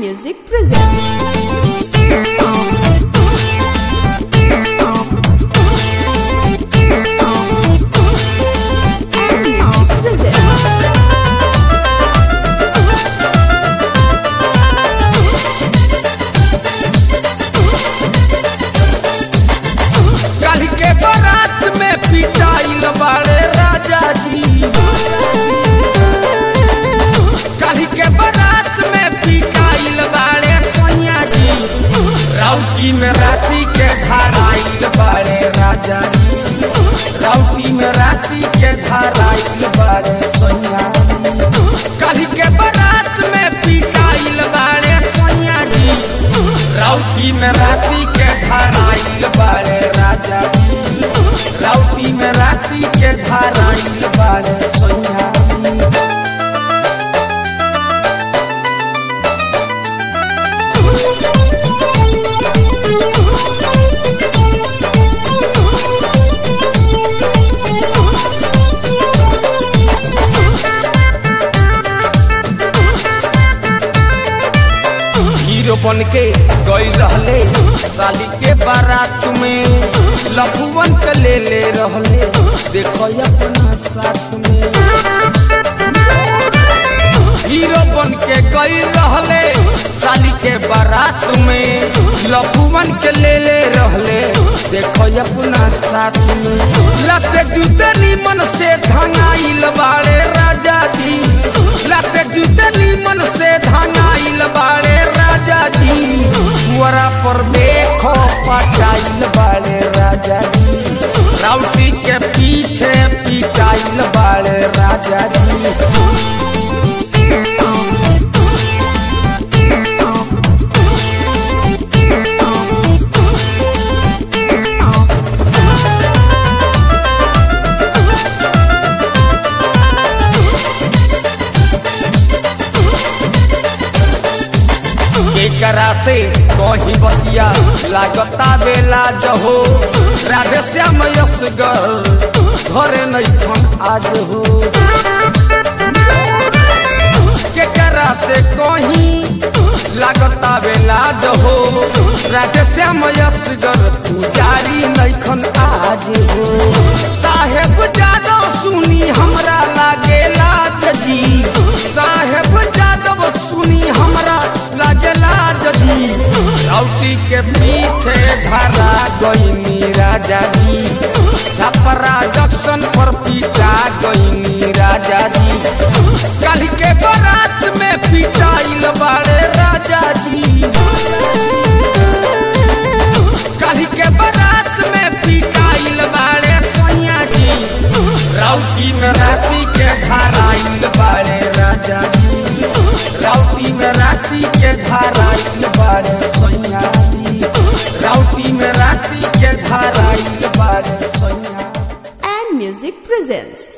Music presents. And Music presents. कल के बारात में पिटाइल बाड़े राजा जी कल के बारात में पिटाइल बाड़े सैया जी राउटी में राती के धाराइल बाड़े राजा जी राउटी में राती के धाराइल बाड़े सैया जी कल के बारात में पिटाइल बाड़े सैया जी राउटी में राती के धाराइल बाड़े राजा जी राउटी में राती के धाराइल बाड़े सैया जी हीरो बन के गई रहले साली के बारात में लफुवन के ले ले रहले देखो अपना साथ में हीरो बन के गई रहले साली के बारात में लफुवन के ले ले रहले देखो अपना साथ में लते जूते नीमन से धंगाइल बाड़े राजा जी लते जूते नीमन से धंगाइल बाड़े राजा जी वरा पर देखो पटाइल बाड़े राजा जी राउटी के पीछे पिटाइल बाड़े राजा जी केकरा से कही बतिया लागता बेला जहो राधे श्याम यशगर घरे नहीं छन आज हो केकरा से कही लागता बेला जहो राधे श्याम यशगर तू जारी नहीं खन आज हो साहेब जादव सुनी हमरा लागेला जी साहेब जादव सुनी हमरा लागेला जदी राउटी के पीछे धरा गईनी राजा जी छपरा जंक्शन पर पीटा गईनी राजा जी कल के बारात में पिटाइल बाड़े राजा जी कल के बारात में पिटाइल बाड़े सैया जी राउटी में राती के धाराइल बाड़े राजा जी राउटी में राती के धाराइल बाड़े सैया जी राउटी में राती के धाराइल बाड़े सैया And Music presents.